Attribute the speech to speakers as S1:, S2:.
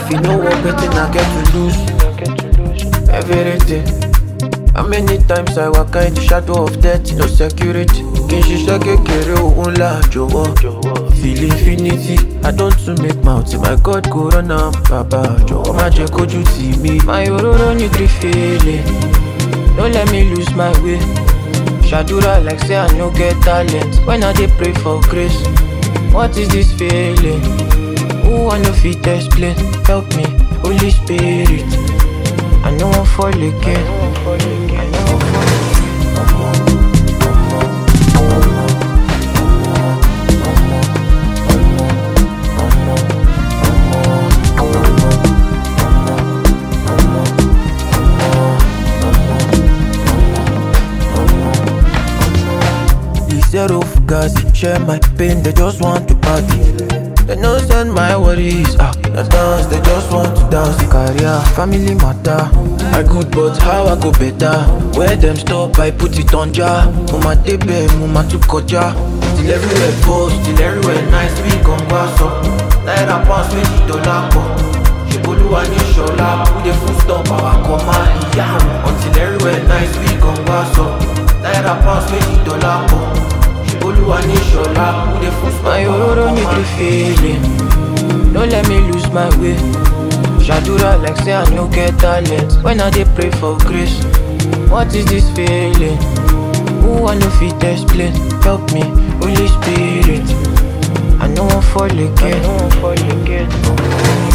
S1: If you know what better, I get to lose everything. How many times I walk in the shadow of death, no security. Kì í ṣiṣẹ́ kékeré òun là jọ̀wọ́. Feel infinity, I don't to make mouth, my God go run am. Bàbá jọ̀wọ́ má jẹ́ kójú tì mí. My òróró ní gree feeling, don't let me lose my way. Shadura like say I no get talent, when I dey pray for grace. What is this feeling? Who I no fit explain? Help me, Holy Spirit. I no wan fall again. I no wan fall The zero fugazi share my pain, they just want to party. They no send my worries, ah, the dance, they just want to dance. Career, family matter. I good, but how I go better? Where them stop, I put it on jar. Mama tebe, mama tu koja. Till everywhere post, till everywhere nice, we come pass up. Naira pounds, twenty dollar pọ̀. Ṣèbolúwa ní ṣọlá, who dey full stop our command ìyá wọn. Until everywhere nice, we come pass up. Naira pounds, twenty dollar pọ̀. Ṣèbolúwa ní ṣọlá, who dey full stop
S2: My
S1: our
S2: òróró ní
S1: command.
S2: gree feeling, don't let me lose my way. Shadura like say I no get talent, when I dey pray for grace. What is this feeling? Who I no fit explain? Help me, Holy Spirit. I no wan fall again. I no wan fall again.